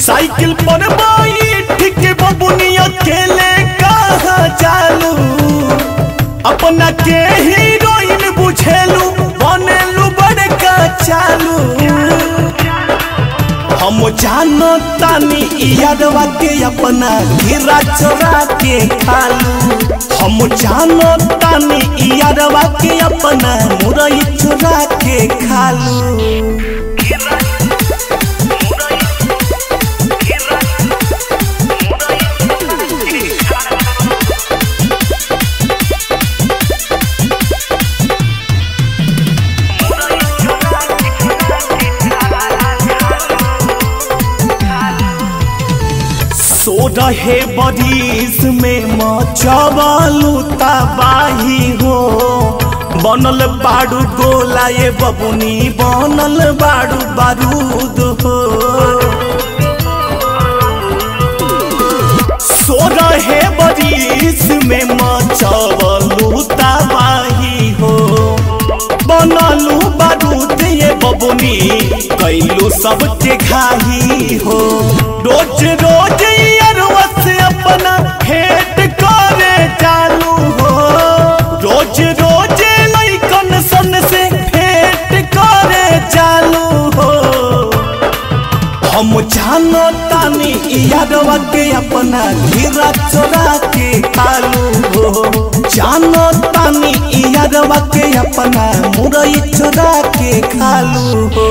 Cycle पर बैठ के बबुनी अकेले कहाँ चालू अपना के हीरोइन बुझेलू बनेलू बड़का चालू हम जानो तानी यादवा के अपना गिरा चोरा के खालू हम जानो तानी यादवा के अपना मुरई चोरा के खालू सो रहे बरिस में मचबलू तबाही हो बनल बाड़ू गोला ये बबुनी बनल बाड़ू बारूद हो सो रहे बरिस में मचबलू तबाही हो बनलू बारूद ये बबुनी कैलू सबके घाही हो रोज रोज अरवा से अपना भेंट करे चालू हो रोज रोज लैकन सन से भेंट करे चालू हो हम जानो तानी यादवा के अपना हीरा चोरा के खालू हो जानो तानी यादवा के अपना मुरई चोरा के खालू हो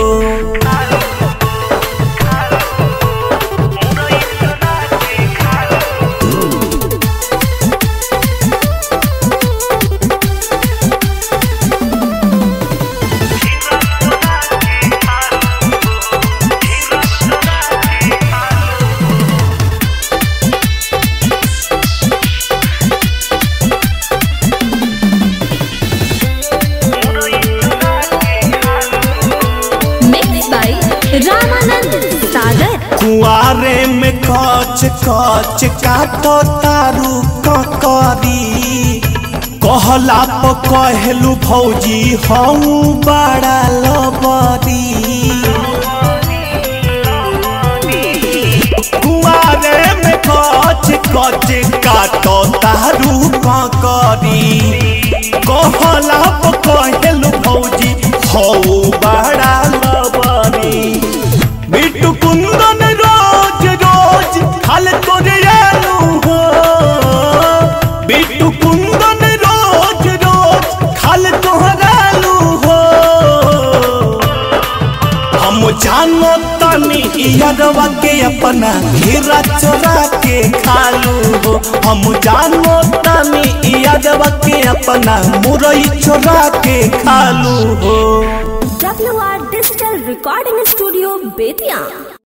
Mixed by Ramanand Sagar. कुआरे में कच कच काटो तारू ककरी कहला प कहलू भौजी हऊ बड़ा लबरी कुआरे में कच कच काटो तारू ककरी कहला प कहलू भौजी हऊ बड़ा लबरी बिट्टू कुंदन रोज रोज खाल तोरे आलू हो बिट्टू कुंदन रोज रोज खाल तोहरालू हो हम जानो तानी यादवा के अपना हीरा चोरा के खालू हो हम जानो तानी यादवा के अपना मुरई चोरा के खालू हो WR Digital Recording Studio, Bethian.